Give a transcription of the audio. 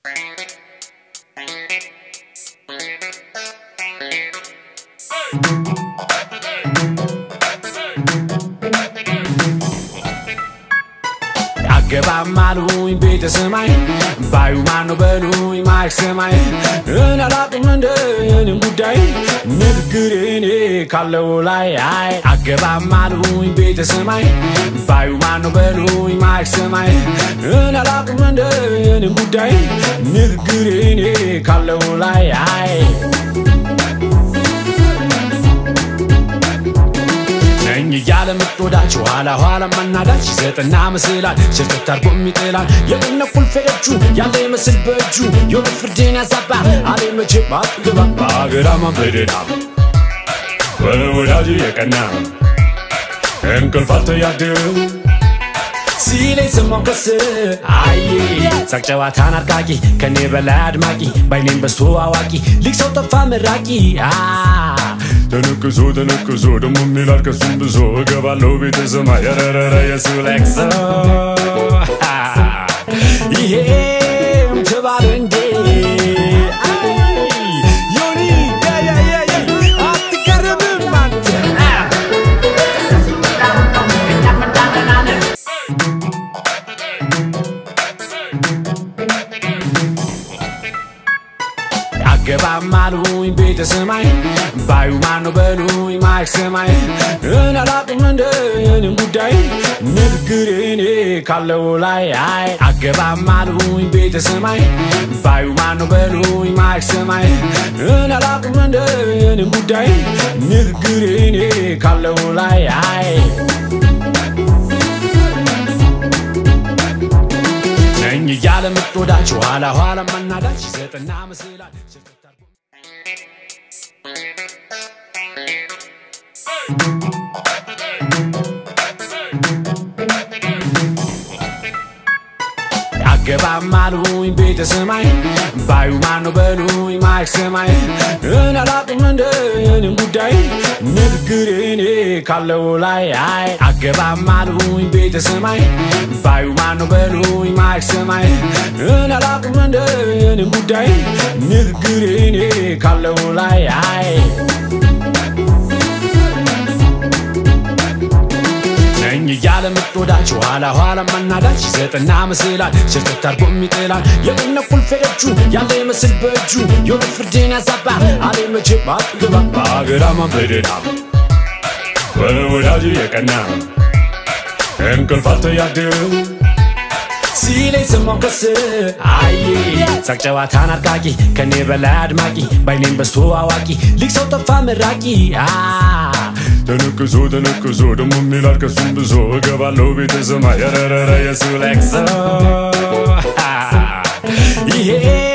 አገባም አሉኝ ቤተ ሰማይ ባዩ ማነው በሉኝ ማይክ ሰማይ እኔ አላቅም እንደ የኔን ጉዳይ ንግግር እኔ ካለው ላይ አይ አገባም አሉኝ ቤተ ሰማይ ባዩ ማነው በሉኝ ማይክ ሰማይ እኔ አላቅም እንደ የኔን ጉዳይ ንግግር እኔ ካለው ላይ አይ ነኝ እያለ ምትወዳች ኋላ ኋላ ማናዳች ዘጠና ምስላል ሸርተት አርጎ የሚጥላል የቅነ ቁልፌዎቹ ያለ ይመስል በእጁ የሆነ ፍርድን ያዛባ አሌ መቼ ባትገባ በአገራማ በደና በወዳጅ የቀና እንቅልፍ አልተያድር ሲለኝ ሰማው ከስ አይ ሳቅ ጨዋታን አርቃቂ ከኔ በላይ አድማቂ ባይኔም በስቶ አዋቂ ሊቅ ሰው ጠፋ መራቂ አ ተነቅሶ ተነቅሶ ደሞ የሚላል ከሱም ብዙ እገባለሁ ቤተ ሰማይ ረረረ የሱ ለቅሶ ይሄም ተባለ እንዴ አይ ዮኒ ያ ያ ያ ያ አትገረምም አንተ አ አገባም አሉኝ ቤተ ሰማይ ባዩ ማነው በሉኝ ማይክ ሰማይ እኔ አላቅም እንደ የኔን ጉዳይ ንግግር እኔ ካለው ላይ አይ አገባም አሉኝ ቤተ ሰማይ ባዩ ማነው በሉኝ ማይክ ሰማይ እኔ አላቅም እንደ የኔን ጉዳይ ንግግር እኔ ካለው ላይ አይ ነኝ እያለ ምትወዳች ኋላ ኋላ ማናዳች ዘጠና ምስላል ሸርተት አርጎ አገባም አሉኝ ቤተ ሰማይ ባዩ ማነው በሉኝ ማይክ ሰማይ እኔ አላቅም እንደ የኔን ጉዳይ ንግግር እኔ ካለው ላይ አይ አገባም አሉኝ ቤተ ሰማይ ባዩ ማነው በሉኝ ማይክ ሰማይ እኔ አላቅም እንደ የኔን ጉዳይ ንግግር እኔ ካለው ላይ አይ ነኝ እያለ ምትወዳች ኋላ ኋላ ማናዳች ዘጠና ምስላል ሸርተት አርጎ የሚጥላል የቅነ ቁልፌዎቹ ያለ ይመስል በእጁ የሆነ ፍርድን ያዛባ አሌ መቼ ባትገባ በአገራማ በደና በወዳጅ የቀና እንቅልፍ አልተያድር ሲለኝ ሰማው ከስ አይ ሳቅ ጨዋታን አርቃቂ ከኔ በላይ አድማቂ ባይኔም በስቶ አዋቂ ሊቅ ሰው ጠፋ መራቂ አ ተነቅሶ ተነቅሶ ደሞ የሚላል ከሱም ብዙ እገባለሁ ቤተ ሰማይ ረረረ የሱ ለቅሶ ይሄ